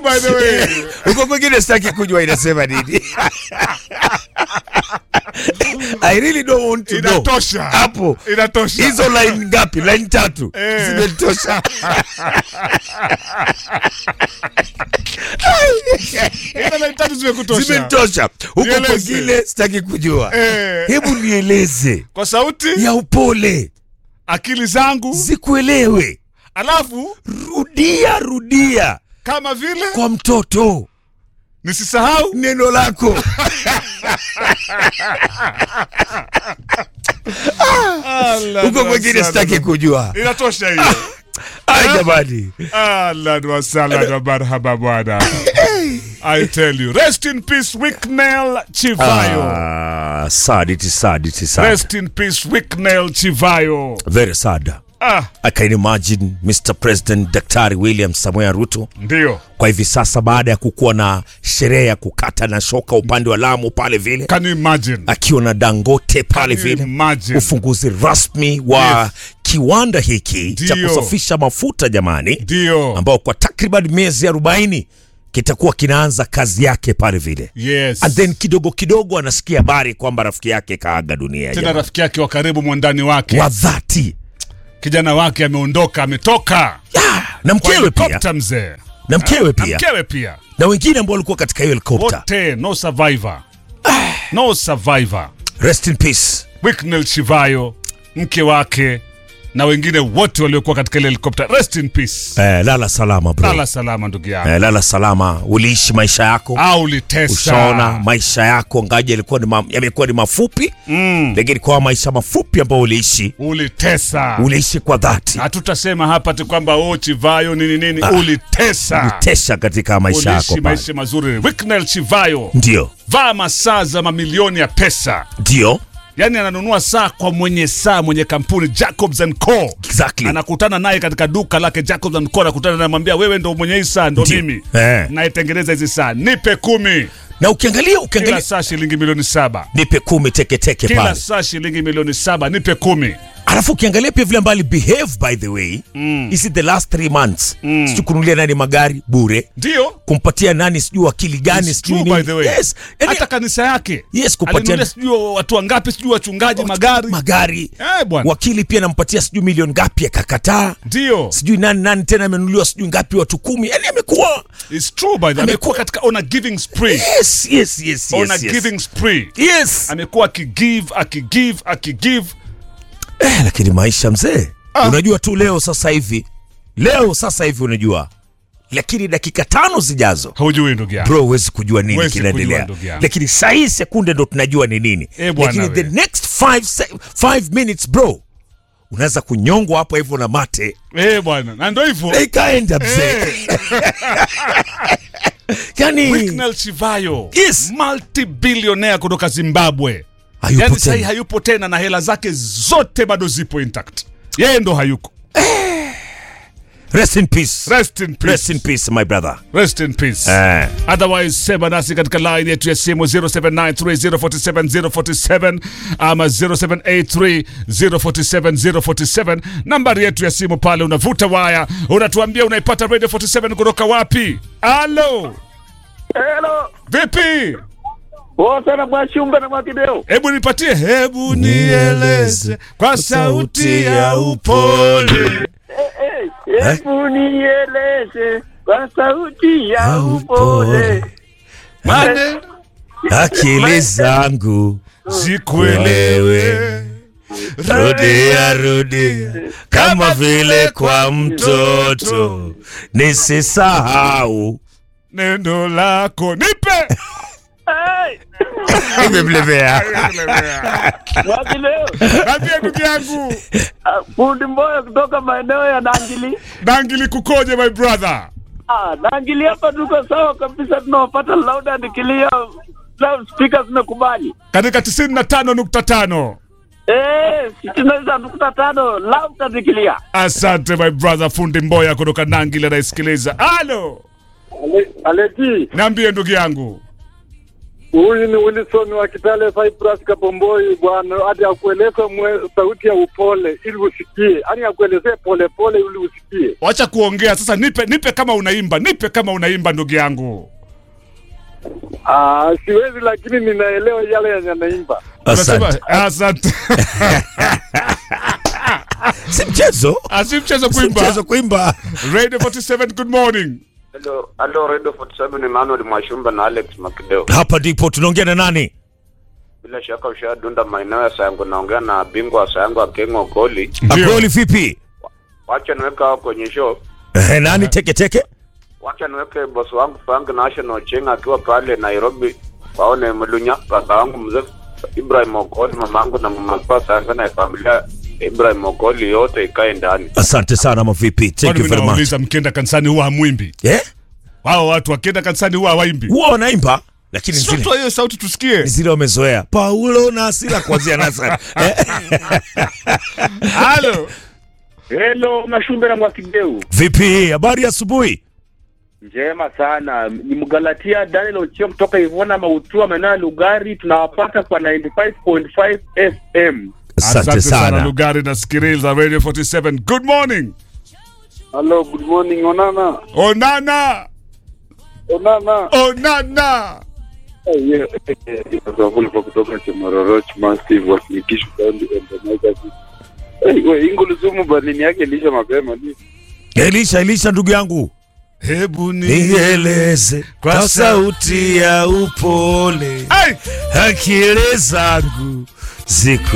by the way. huko kwingine sitaki kujua inasema nini I really don't want to know. Inatosha. hapo Inatosha. hizo line ngapi line tatu Eh. zimetosha Hizo line tatu zimekutosha. zimetosha huko Nieleze. kwingine sitaki kujua Eh. hebu nieleze Kwa sauti ya upole akili zangu zikuelewe alafu rudia rudia kama vile kwa mtoto nisisahau neno lako huko kwingine sitaki kujua inatosha hiyo ai jamani ahlan wasahlan wa marhaba bwana i tell you rest in peace wicknell chivayo Ah, sad it is sad it is sad rest in peace wicknell chivayo very sad ah I can imagine Mr. President Daktari William Samoei Ruto ndio kwa hivi sasa baada ya kukuwa na sherehe ya kukata na shoka upande wa Lamu pale vile can you imagine akiwa na Dangote pale Can you vile imagine? ufunguzi rasmi wa Yes. kiwanda hiki cha Ndio. kusafisha mafuta jamani, ndio ambao kwa takriban miezi 40 kitakuwa kinaanza kazi yake pale vile yes and then kidogo kidogo anasikia habari kwamba rafiki yake kaaga dunia tena jamani. rafiki yake wa karibu mwandani wake wa dhati kijana wake ameondoka ametoka Ya, na Kwa mkewe pia helikopta mzee na mkewe na pia mkewe pia na wengine ambao walikuwa katika hiyo helikopta wote no survivor no survivor rest in peace Wicknell Chivayo mke wake na wengine wote waliokuwa katika ile helikopta rest in peace eh, lala salama bro lala salama ndugu yangu eh, lala salama uliishi maisha yako au ulitesa ushaona maisha yako ngaji yalikuwa ni ma, yamekuwa ni mafupi mm. lakini kwa maisha mafupi ambayo uliishi ulitesa uliishi kwa dhati hatutasema hapa ti kwamba o Chivayo nini nini ulitesa ulitesha katika maisha yako uliishi pale maisha mazuri Wicknell Chivayo ndio vaa masaa za mamilioni ya pesa ndio yaani ananunua saa kwa mwenye saa mwenye kampuni Jacobs and Co exactly anakutana naye katika duka lake Jacobs and Co anakutana naye anamwambia wewe ndo mwenye hii saa ndo Ndio. mimi Eh. naitengeneza hizi saa nipe kumi na ukiangalia kila ukiangalia saa shilingi milioni saba nipe kumi teketeke kila pale saa shilingi milioni saba nipe kumi alafu ukiangalia pia vile ambavyo behave by the way mm. is it the last three months mm. sijui kununulia nani magari bure ndio kumpatia nani sijui wakili gani It's sijui true, nini. by the way. yes. yani, hata kanisa yake yes kupatia alinunulia sijui watu wangapi sijui wachungaji magari magari eh bwana wakili pia nampatia sijui milioni ngapi akakataa ndio sijui nani nani tena amenunuliwa sijui ngapi watu kumi yani amekuwa it's true by the amekuwa katika on a giving spree yes yes yes on a yes, yes. giving spree yes amekuwa akigive akigive akigive eh, lakini maisha mzee Ah. unajua tu leo sasa hivi leo sasa hivi unajua lakini dakika tano zijazo haujui ndugu yangu bro huwezi kujua nini Huwezi kinaendelea kujua, ndugu yangu. lakini sahii sekunde ndo tunajua ni nini Eh, bwana lakini the we. next five, se- five minutes bro unaweza kunyongwa hapo hivyo na mate eh bwana na ndo hivyo na ikaenda mzee yani Wicknell Chivayo Yes. multi-billionaire kutoka Zimbabwe hayupo yani sahii tena. hayupo tena na hela zake zote bado zipo intact yeye ndo hayuko rest in peace rest in peace rest in peace my brother rest in peace eh. otherwise sema nasi katika line yetu ya simu 0793047047 ama 0783047047 nambari yetu ya simu pale unavuta waya unatuambia unaipata radio 47 kutoka wapi alo Hello. vipi Wote na Mwashumbe na Mwakideo. hebu nipatie hebu nieleze kwa sauti ya upole Eh, eh, Hebu nieleze kwa sauti ya upole. mane akili zangu zikuelewe rudia rudia kama vile kwa mtoto nisisahau neno lako nipe Hey, imemlemea Mwakideo. Ambia ndugu yangu Ah, Fundi Mboya kutoka maeneo ya Nangili. Nangili kukoje my brother? Ah, Nangili hapa tuko sawa kabisa tunawapata loud and clear. Loud speakers zimekubali. Katika 95.5. Eh, sitini na nukta tano loud and clear. Asante my brother fundi Mboya kutoka Nangili anaisikiliza. Halo. Ale- Aleti. Niambie ndugu yangu. Huyu ni Wilson wa Kitale Cyprus Kapomboi bwana, hadi akueleze mwe- sauti ya upole ili usikie, yaani akuelezee pole pole ili usikie. Wacha kuongea sasa, nipe nipe kama unaimba, nipe kama unaimba ndugu yangu. Ah, siwezi lakini ninaelewa yale yenye anaimba. Asante. Unasema, Asante. Si mchezo, Asi mchezo si kuimba. mchezo kuimba. Radio 47 good morning. Hello, hello Radio 47 Emmanuel Mwashumba na Alex Makideo. Hapa ndipo tunaongea na nani? Bila shaka ushadunda maeneo ya Sayango, naongea na bingwa wa Sayango Akengo Goli. Ndio. Akoli vipi? Wacha niweke hao kwenye show. Eh, nani teke teke? Wacha niweke boss wangu Frank National Chenga akiwa pale Nairobi. Waone Mlunya kaka wangu mzee Ibrahim Okoli, mamangu na mama kwa sana na familia Ibrahim Okoli yote ikae ndani. Asante sana mavipi. Thank Kwani you mimi very much. nauliza mkienda kanisani huwa hamwimbi? Eh? Hao watu wakienda kanisani huwa hawaimbi. Huwa wanaimba lakini Sio zile tu hiyo sauti tusikie. zile wamezoea. Paulo na Sila kuanzia Nazareth. Eh? Halo. Hello, Mashumbe na Mwakideu. Vipi? Habari ya asubuhi? Njema sana. Ni Mgalatia Daniel Ochio kutoka Ivona Mautua maeneo ya Lugari, tunawapata kwa 95.5 FM. Asante sana. Lugari na sikiliza Radio 47. Good morning. Hello, good morning Onana. Onana. Onana. Onana. Eh, yeah, eh, eh, Wavuli kwa kutoka Chemaroroch Massive wakinikisha County Ebenezer. Eh, we Inguluzumu balini yake ilisha mapema ni. Elisha, Elisha ndugu yangu. Hebu ni Nieleze Kwa kwa sauti ya upole Ai! akili zangu ziku